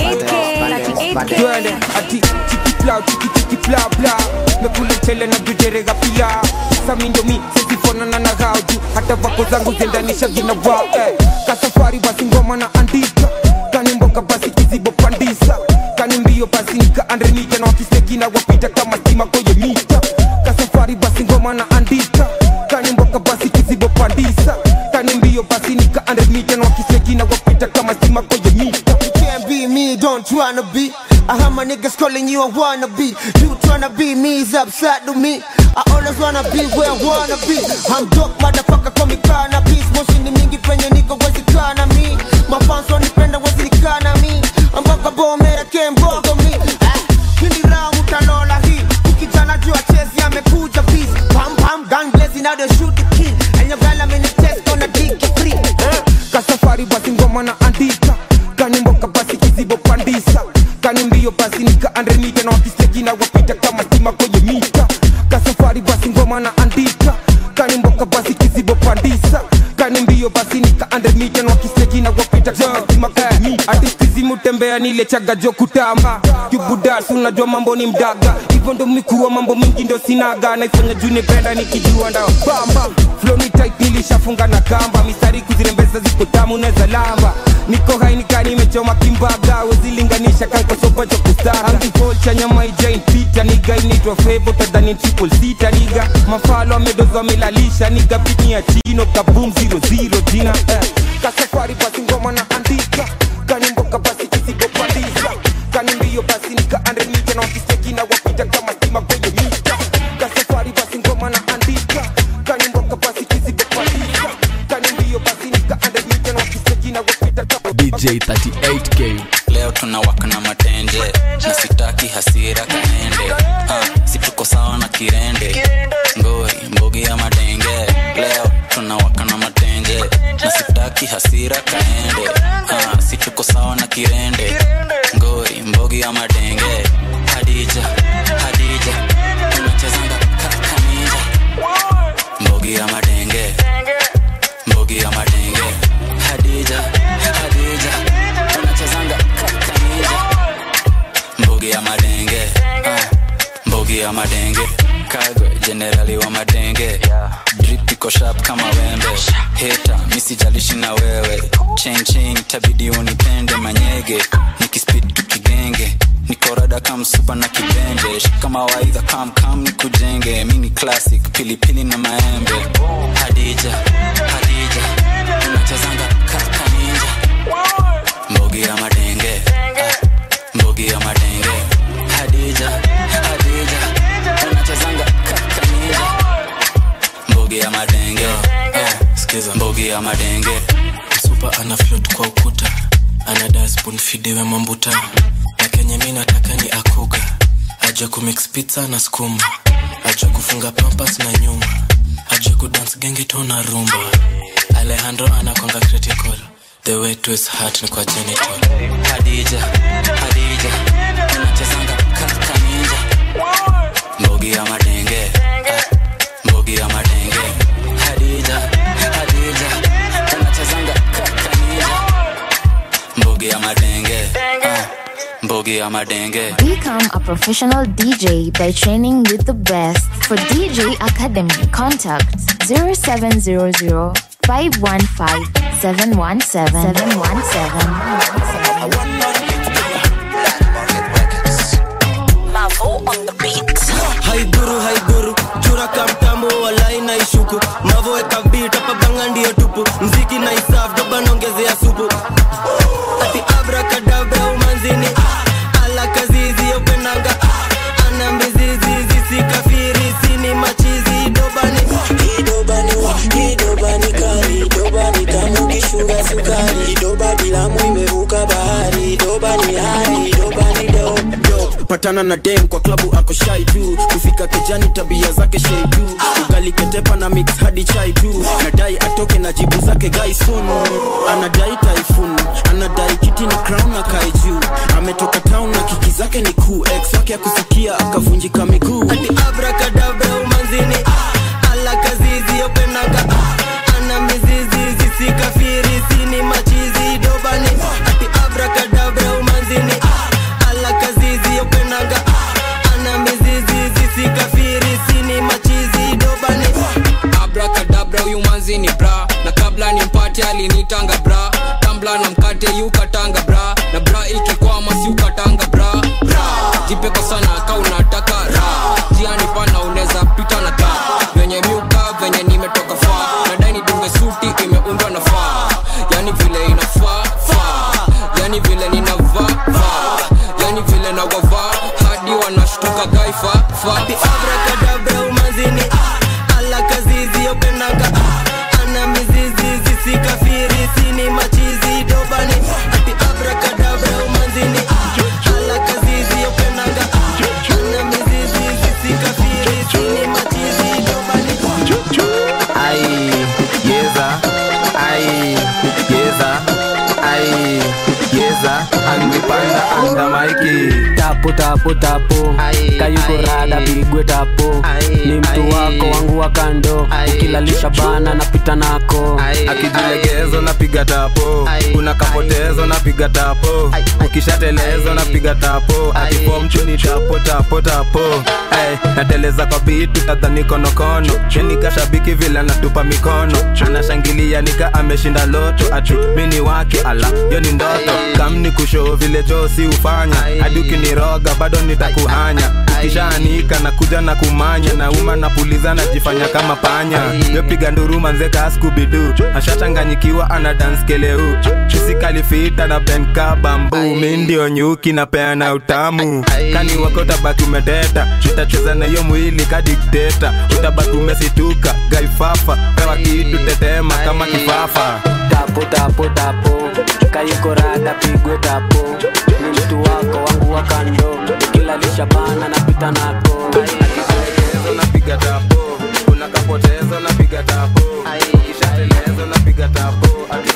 twende ati chikipla chikichikipla bla mekuletele na dujerega pila samindomi sezifonana na gauju hata vako zangu zendanisha gina wao eh. kasafari basi ngoma na andika kani mboka basi kizibo pandisa kani mbio basi nika andrenita na wakistekina wapita kama stima kwenye mita kasafari basi ngoma na andika kani mboka basi kizibo pandisa kani mbio basi nika andrenita na wakistekina wapita kama stima kwenye mita You can't be me, don't tryna be. I heard my niggas calling you a wannabe. You tryna be me is upside to me. I always wanna be where I wanna be. I'm dope, motherfucker, call me cannabis. Moshi ni mingi penye niko wezi kana mi. Mafans wanipenda wezi nikana mi. Ambaka bomera kembogo mi. Ah, Hindi round utalola hii. Ukijana jua chezi amekuja busy. Pam pam gun blazing now they shoot the kid. And your girl I'm in the test gonna dig you free. Eh. kasafari basi ngoma na andika kani mboka basi kizibo pandisa kani mbio basi nika andrenita na wakistekina wapita kama stima kwenye mita kasafari basi ngoma na andika kani mboka basi kizibo pandisa kani mbio basi nika andrenita na wakistekina wapita kama stima kwenye mita ati kizimu tembea nile chaga jo kutamba kibudas unajua mambo ni mdaga hivyo ndo mikuwa mambo mingi ndo sinaga naifanya juu nipenda nikijua nda bamba flow ni tight nilishafunga na kamba mistari kuzirembeza ziko tamu neza lamba niko hai nika nimechoma kimbaga wezilinganisha kankosopa cha kustara angipolcha nyama ijain pita niga inaitwa fevo tadhani triple sita niga mafalo amedoza amelalisha niga pitni ya chino kabum zero zero jina eh. kasafari basi ngoma na andika kani mboka basi kisigo pandisa kani mbio basi nika andrenita na wakistekina wapita kama stima kwenye mita kasafari basi ngoma na andika kani mboka basi kisigo pandisa kani mbio basi nika andrenita na wakistekina wapita kama dj 38k leo tunawaka na matenje na sitaki hasira kaende ah, si tuko sawa na kirende ngori mbogi ya madenge leo tunawaka na matenje na sitaki hasira kaende ah, si tuko sawa na kirende ngori mbogi ya madenge hadija hadija tunachezanga kakanija mbogi ya madenge mbogi ya madenge hadija hadija tunachezanga kakanija mbogi ya madenge ah, mbogi ya madenge kagwe jenerali wa madenge dripi niko sharp kama wembe heta misijalishi na wewe chain chain tabidi unipende manyege nikispid tukigenge niko rada kam supa na kibende kama waidha kam kam nikujenge mini classic pilipili na maembe hadija hadija unachezanga kaka ninja mbogi ya madenge ah, mbogi ya madenge hadija hadija unachezanga kaka ninja mbogi ya madenge ah, sikiza mbogi ya madenge supa ana float kwa ukuta ana dasbon fidewe mambuta na kenye mi nataka ni akuga ajua kumix pizza na skuma ajua kufunga pampas na nyuma ajua kudance genge to na rumba alejandro anakwanga critical the way to his heart ni kwa genital hadija hadija unachezanga kaka ninja mbogi ya madenge ah, mbogi ya madenge hadija hadija unachezanga kaka ninja mbogi ya madenge ah, mbogi ya madenge Become a professional DJ by training with the best. For DJ Academy, contact 0700 515 717 Mavo on the beat. haiguru haiguru chura kamtambo walai na ishuku mavoweka bit hapa banga ndiyo tupu mziki na isaf dobanongezea supu ati abrakadabra umanzini ah, ala kazizi yopenanga ah, ana mizizi zisikafiri sini machizi dobani idobani idobani kali idobani tamu kishuga sukari idoba bilamu imevuka bahari idobani hari idobani do patana na dem kwa klabu ako shai tu kufika kejani tabia zake shei tu ugali ketepa na mix hadi chai tu nadai atoke na jibu zake gaisun anadai taifun anadai kiti ni crown na kai juu ametoka town na kiki zake ni kuu ex wake akusikia akavunjika miguu ati abrakadabra umanzini ah, ala kazizi yopenaga ah, ana mizizi zisikafiri sini machizi dobani ati abrakadabra umanzini ah, ala kazizi yopenaga ah, ana mizizi zisikafiri sini machizi dobani abrakadabra huyu manzi ni bra na kabla ni mpate alinitanga bra tambla na mkate yukatanga bra na bra ikikwama si ukatanga bra bra jipeko sana ka unataka ra jiani pana unaweza pita na ka venye miuka venye nimetoka faa nadai nidunge suti imeundwa na faa yani vile inafaa faa yani vile ninavaa vaa yani vile nawavaa hadi wanashtuka gaifa faa abrakadabra umanzini ah, ala kazizi yopenaga ah, ana mizizi zisikafiri sini machizi dobani ati abrakadabra umanzini ah, ala kazizi yopenaga ah, ana mizizi zisikafiri sini machizi dobani ai yeza ai yeza ai yeza angipanda anga maiki tapo tapo tapo kayuko rada pigwe tapo ni mtu wako wangu wa kando ukilalisha bana napita nako akijilegezo napiga tapo kuna kapotezo napiga tapo ukishatelezo napiga tapo atipo mchuni tapo tapo tapo Ay, nateleza kwa bitu tadhani konokono shenika shabiki vile anatupa mikono anashangilia nika ameshinda loto ati mini wake ala yo ni ndoto kamni kushoo vile josi ufanya hadi ukiniroga bado nitakuhanya ukishaanika na kuja na kumanya na uma napuliza najifanya kama panya yopiga nduru manzeka skubidu ashachanganyikiwa ana dance keleu isikalifita na benka bambu mi ndio nyuki napeana utamu kani wako utabaki umeteta nitacheza na hiyo mwili kadikteta utabaki umesituka gaifafa pewa kitu tetema kama kifafa tapo tapo tapo kayuko rada pigwe tapo ni mtu wako wangu wa kando ukilalisha bana napita nako Akijilegezo napiga tapo kuna kapotezo napiga tapo ukishatelezo napiga tapo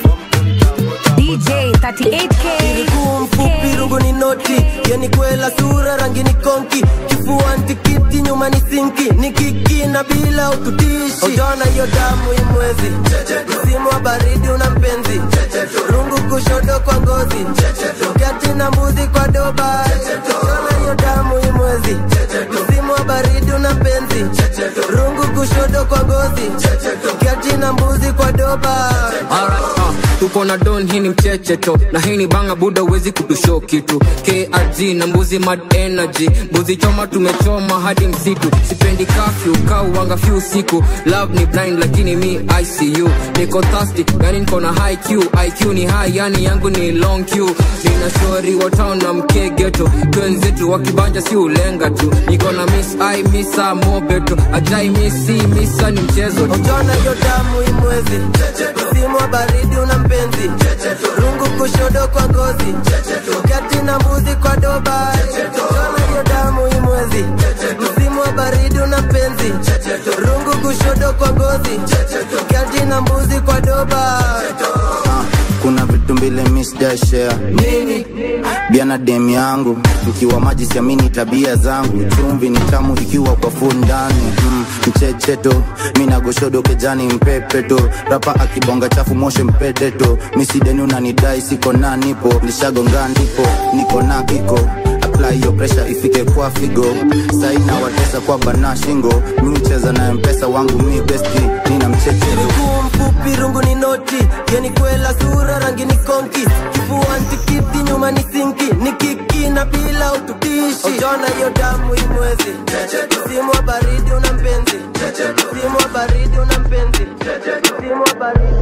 DJ 38K. Miguu mfupi rungu ni noti yani kwela sura rangi ni konki kifua ntikiti nyuma ni sinki ni kiki na bila ututishi utaona hiyo damu imwezi msimu wa baridi una mpenzi rungu kushodo kwa ngozi kati na mbuzi kwa doba utaona hiyo damu imwezi msimu wa baridi una mpenzi rungu kushoto kwa gozi kiati na mbuzi kwa doba Alright, uh, tuko na don hii ni mchecheto na hii ni banga buda uwezi kutusho kitu krg na mbuzi mad energy mbuzi choma tumechoma hadi msitu sipendi kafyu kauwanga fyu usiku love ni blind lakini mi icu niko thirsty yani niko na high q iq ni high yani yangu ni long q nina shori wa town na mkegeto twenzetu wakibanja si ulenga tu niko na miss i misa mobeto ajai misi misa ni mchezo tu. Ukiona hiyo damu imwezi msimu wa baridi una mpenzi rungu kushodo kwa ngozi kati na mbuzi kwa doba Ukiona hiyo damu imwezi msimu wa baridi una mpenzi rungu kushodo kwa ngozi kati na mbuzi kwa doba kuna vitu mbili misdashare nini bia na dem yangu mkiwa maji siamini tabia zangu chumvi ni tamu ikiwa kwa full ndani mm, mchecheto minagoshodo kejani mpepeto rapa akibonga chafu moshe mpedeto misideni unanidai siko na nipo lishagonga ndipo niko na kiko apply hiyo pressure ifike kwa figo saina watesa kwa bana shingo mi ucheza na mpesa wangu mi besti nina mchecheto mguu mfupi rungu ni noti yeni kwela sura rangi ni konki kifuani tikiti nyuma ni sinki ni kiki na bila ututishi ujona hiyo damu imwezi msimu wa baridi una mpenzi msimu wa baridi una mpenzi msimu wa baridi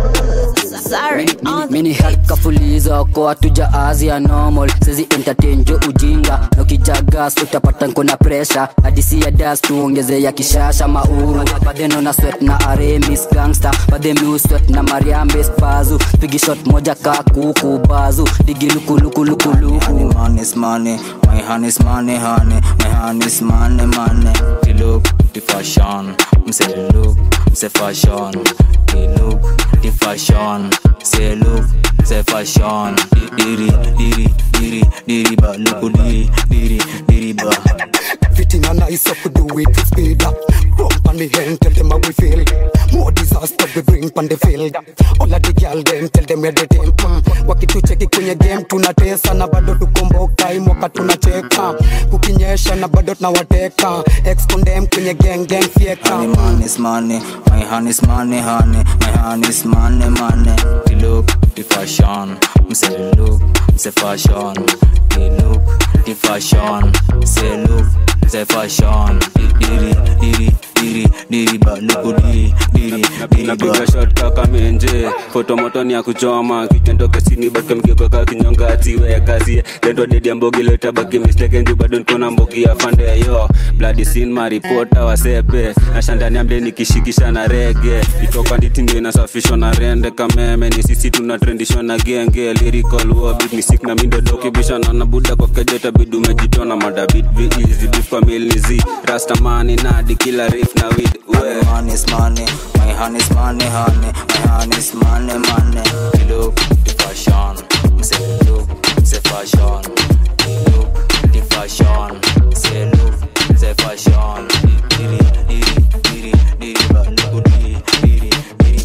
mini helkafulizo ko hatuja azia normal sezi entertain jo ujinga nokijagas utapata nkona presha hadisi ya das tuongeze ya kishasha mauru badheno na swet na aremis gangster badhemi uswet na mariambes bazu pigi shot moja ka kuku bazu digi lukulukulukulukulu money is money, my honey is money, honey, my honey is money, money. The look, the fashion, I'm say the look, say fashion. The look, the fashion, say look, say fashion. Diri, diri, diri, diri ba, look, diri, diri, diri ba. Everything I nice up to do it with speed up. Rump on the hand, tell them how we feel. More disaster we bring on the field. All of the girl them, tell them where they them. Mm. Wakitucheki kwenye game tunatesa na bado tukomboka imoka tunacheka. Kukinyesha na bado tunawateka. Ex condemn kwenye gang gang fieka. Honey, money is money, my honey is money, honey, my honey is money, money. The look, the fashion, I'm say the look, say fashion. The look, the fashion, say look, say fashion. Diri, diri, diri, diri ba, look, diri, diri, diri ba. napiga shot kaka menje fotomoto ni ya kuchoma kitendo kesini baka mgekaka kinyonga atiwe kazi dendo dedi ambogi leta baki mistake nju bado niko na mbogi ya fande yo bloody scene maripota wasepe na shandani ambe nikishikisha na rege itoka nditi ndio inasafishwa na rende kameme ni sisi tunatrendishwa na genge lyrical war beat ni sick na mindo doki bisha na na buda kwa kejeta bidu umejitona mada beat be easy beef kwa mil ni z rastamani nadi kila riff na weed we Money is money, my honey is money, honey, my honey is money, money. The look, the fashion, I'm say the look, say fashion. The look, the fashion, say look, say fashion. Diri, diri, diri, diri, ba, look, diri, diri, diri.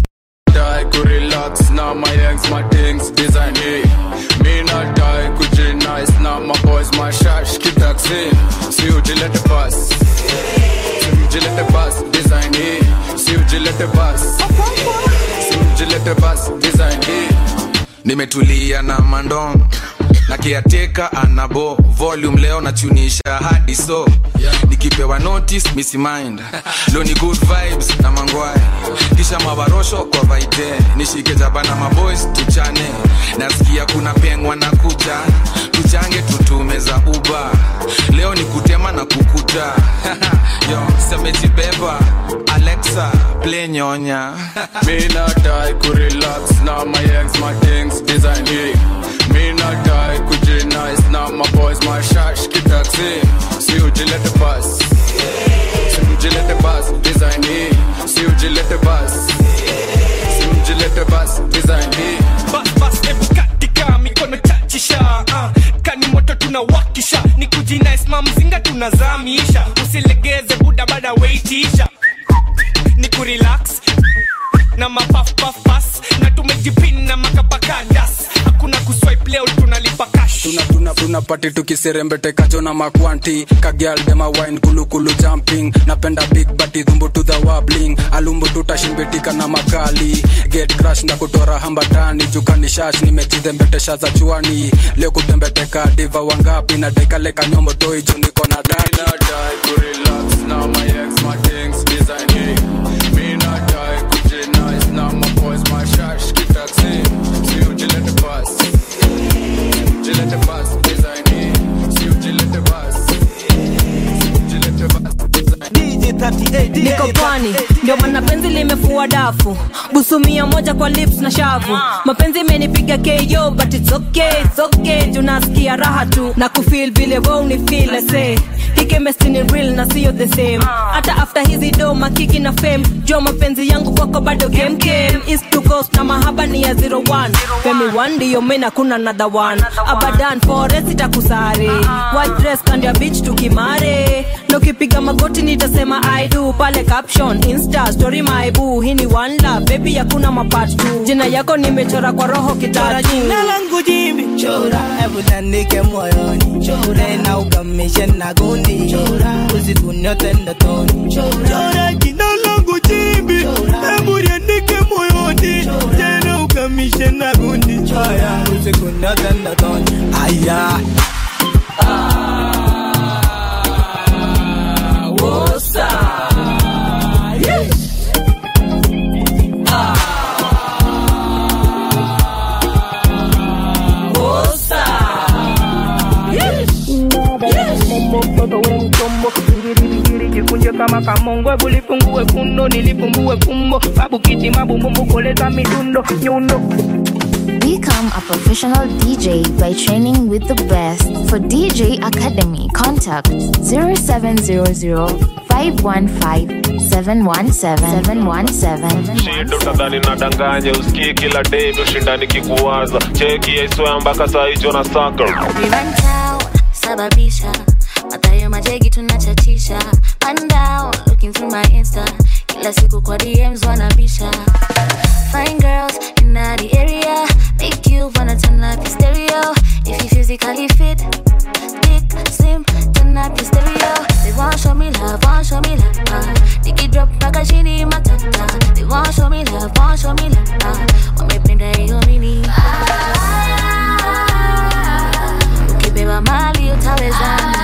die ku relax na my ex my things design me me not die ku G nice na my boys my shash keep taxi see you let the bus see you let the bus design me see you let the bus see you let the bus design me nimetulia na mandom na kiateka anabo volume leo nachunisha hadi so nikipewa notice misi mind leo ni good vibes na mangwaya kisha mabarosho kwa vaite nishike jaba na maboys tuchane nasikia kuna pengwa na kuja tuchange tutume za uba leo ni kutema na kukuta yo semejibeba alexa play nyonya me not die ku relax na my ex my things design me me not die ku G nice na my boys my shash keep taxi see you let the bus see you let the bus design me see you let the bus see you let the bus design me bas bas ebu katika mikono chachisha uh, kani moto tunawakisha ni kujinaisma mzinga tunazamisha usilegeze buda bada weitisha ni kurelax na mapafpafpas na tumejipin na makapakadas hakuna kuswipe leo tunalipa cash tuna tuna tuna pati tukiserembetekajo na makwanti kagial dema wine kulukulu jumping napenda big bati dhumbu to the wabling alumbu tutashimbitika na makali get crash na kutora hambatani jukani shash nimejidhembetesha za chuani leo kutembeteka diva wangapi na dekaleka nyombo toi juu niko na dani Now my ex, my things designing. Me not die, Gucci nice. Now my boys, my shash, keep taxi. See you, Gillette the bus. Gillette the bus, designing. See you, Gillette the bus. Gillette the bus. niko pwani ndio maana penzi limefua dafu busumia moja kwa lips na shavu mapenzi imenipiga ko but it's okay, it's okay. tunasikia raha tu na kufil vile we unifil say hikemesti ni real na sio the same hata after hizi do makiki na fame jua mapenzi yangu kwako bado game game east to coast na mahaba ni ya 01 femi one ndiyo mena kuna another one abadan forest itakusare white dress kando ya beach tukimare na ukipiga magoti nitasema i do pale caption insta story my boo hii ni one love baby hakuna mapart tu jina yako nimechora kwa roho kitatu jina langu jimbi chora hebu tandike moyoni chora na ukamishe na gundi chora usiku nyote ndotoni chora jina langu jimbi hebu liandike moyoni tena ukamishe na gundi chora usiku nyote ndotoni aya Wosa. Yes. Wosa. Yes. jikunje kama kamongwe bulifungue fundo nilifumbue fumbo babu kiti mabumbumbu koleza midundo nyundo Become a professional DJ by training with the best. For DJ Academy, contact 0700 515 717 717. shindo tadhani nadanganya usikii kila day ushindani kikuwaza cheki yaiswea mpaka saa hicho na saka Rivantao, sababisha matayo majegi tunachachisha Man down, looking through my insta kila siku kwa dms wanabisha fine girls in the area make you wanna turn up your stereo if you physically fit thick slim turn up your stereo they want show me love want show me love uh. Niki drop mpaka chini matata they want show me love want show me love uh. wamependa hiyo mini ukipewa mali utawezana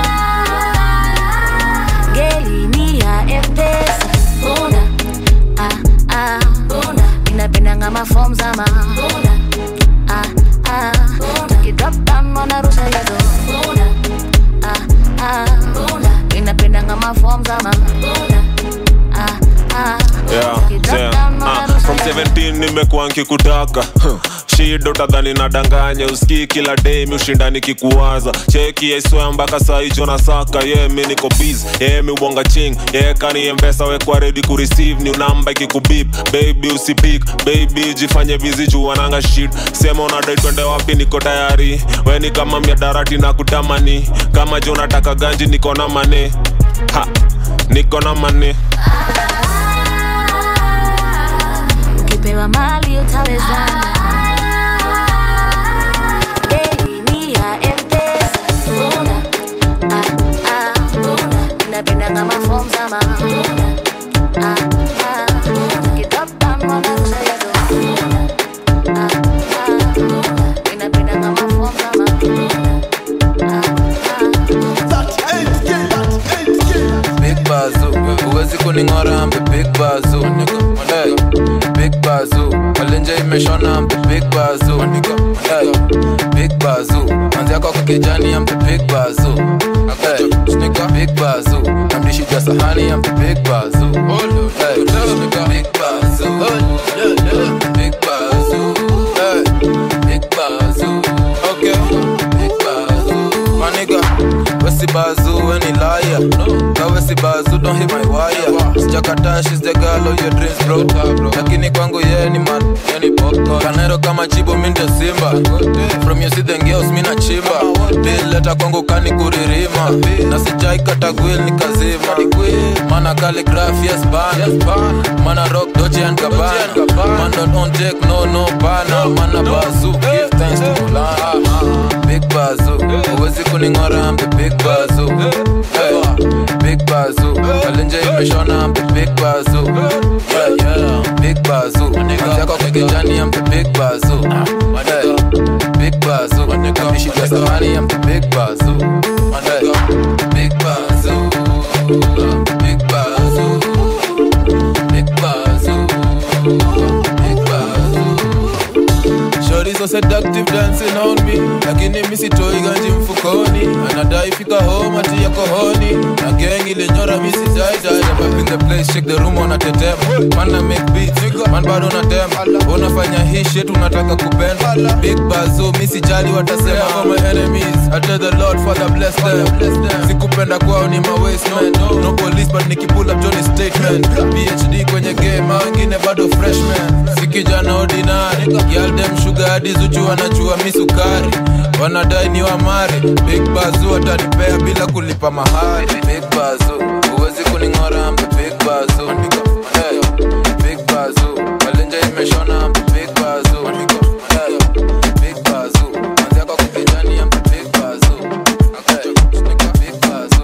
ngeli ni ya mpesa bunda ah, ah. inapendanga mafom zama bunda ah, ah. tukidrop down wanarusha hizo bunda ah, ah. inapendanga mafom zama bunda ah, ah. yeah, yeah. Ah, from 17 nimekuwa nkikutaka Huh. shida utadhani nadanganya usikii kila day mi ushindani kikuwaza cheki yaiswea mpaka saa hicho na saka ye yeah, mi niko biz ye yeah, mi ubonga ching ye yeah, kani mpesa wekwa redi kureceive ni namba ikikubip baby usipik baby jifanye bizi juu wananga shit sema unadai twende wapi niko tayari weni kama miadarati na kutamani kama jo nataka ganji niko na mane ha niko na mane ukipewa mali utawezana Deli ni ya M-Pesa. Bunda, ah, ah, bunda. Inapendanga mafom zama Bunda, ah, ah, tukidrop down wanarusha hizo Bunda, ah, ah, bunda. Inapendanga mafom zama Big Bazoo, huwezi kuning'ora mbe Big Bazoo, nigga. Hey, Big Bazoo, malenje imeshona mbe Big Bazoo, nigga. Hey, Big Bazoo, manzi yako kwa kijani ambe Big Bazoo. Hey, nigga, Big Bazoo, namdishi ja sahani ambe Big Bazoo. Hey, nigga, Big Bazoo. Big Bazoo. Hey, Big Bazoo. Okay, Big Bazoo. My nigga, Wesi Bazoo, any liar. No, Wesi Bazoo, don't hit my wire. Sijakata, she's the girl follow your dreams bro lakini kwangu yeye ni man yeye ni popcorn kanero kama chibo mi ndio simba from you see the girls mi na chimba leta kwangu kani kuririma na sijai kata gwil ni kazima mana calligraph yes ban mana rock doche and gabana man don't on take no no bana mana bazu give thanks to Maulana big bazu uwezi kuning'ora I'm the big bazu hey, big bazu kalenje imeshona I'm the big bazu yeah yeah big bazu zako kwa kijani I'm the big bazu hey, big bazu kamishika sahani I'm the big bazu hey, big bazu big bazu big bazu big bazu Shorty so seductive dancing on me lakini mi sitoi ganji mfukoni anadai fika home ati yako honi na gang ilinyora mi sijai jai I'm up in the place shake the room wanatetema man na make beats man bado unatema unafanya hii shit unataka kupenda big bazo mi sijali watasema for my enemies I tell the Lord Father bless them sikupenda kwao ni my waste man no police but nikipull up Johnny statement PhD kwenye game hao wengine bado freshman si kijana ordinary girl dem sugar hadi zuchu wanajua mi sukari wanadai ni wamare big bazu watanipea bila kulipa mahari big bazu huwezi kuning'ora I'm the big bazu hey, big bazu kalenja imeshona I'm the big bazu hey, big bazu manzi yako kukijani I'm the big bazu okay, big bazu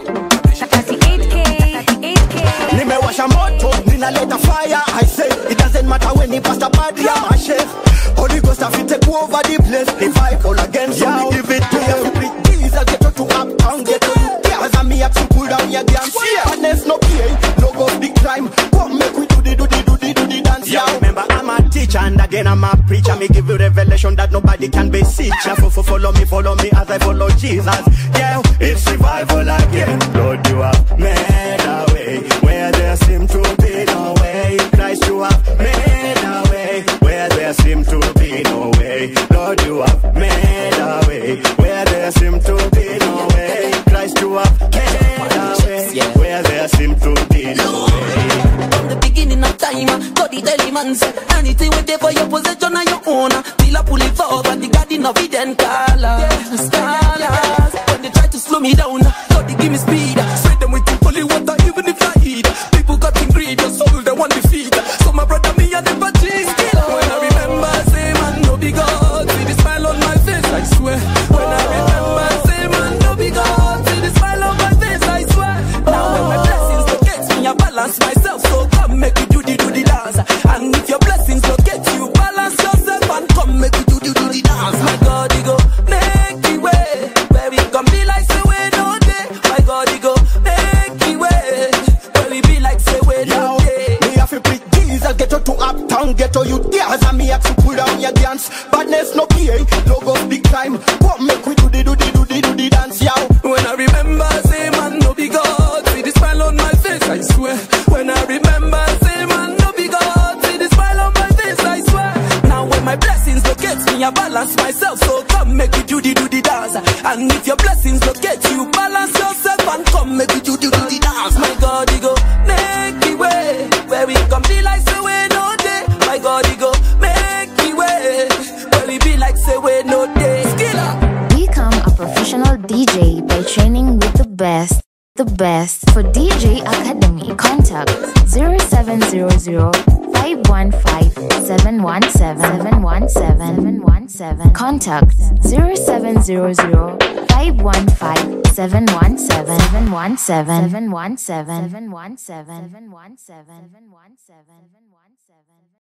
nimewasha moto ninaleta fire i say it doesn't matter when ni pastor bad ya my chef holy ghost have to take over the place the fight all again so we give it to you every jesus get to uptown get to you yeah me up to pull down your damn badness no pay no go big crime come make we do the do the do the do the dance yeah remember i'm a teacher and again i'm a preacher me give you revelation that nobody can beseech ya Fo- fo- follow me follow me as i follow jesus yeah it's revival again lord you have made a way where there seem to be no way christ you have made a way where there seem to be no way lord you have made a way where there seem to be no way christ you have made a way where there seem to be no way From the beginning of time, uh, God the daily man say anything we there for your possession and your own. uh, Till I pull it forward, the garden of Eden colors, colors. When they try to slow me down, uh, God they give me speed. uh, Straight them with holy water, even if I eat. People got in greed, your soul they want defeat. So my brother me I never cheat. When I remember, say man no be God, see the smile on my face, I swear. When I remember, say man no be God, see the smile on my face, I swear. Now when my blessings locate me, I balance myself. So come make you do the do the dance. And if your blessings locate you, balance yourself and come make you do the do the dance. My God, he go make the way where we come be like say we no day. My God, he go make the way where we be like say we no day. Me have to pick Jesus, get you to uptown, get to you tears, and me have to pull down your dance. Badness no pay, no go big time. Come make we do the do the do the do the dance, yow. When I remember, say man no be God. See the smile on my face, I swear. When I remember, say man no be God. See the smile on my face, I swear. Now when my blessings locate me, I balance myself. So come make you do the do the dance. And if your blessings locate you, balance yourself and come make you do the do the dance. My God, he go make the way where we come be like say we no day. My God, he go make the way where we be like say we no day. Skiller. Become a professional DJ by training with the best. The best for DJ Academy. Contact 0700 515 717 717 Contact 0700 515 717 717 717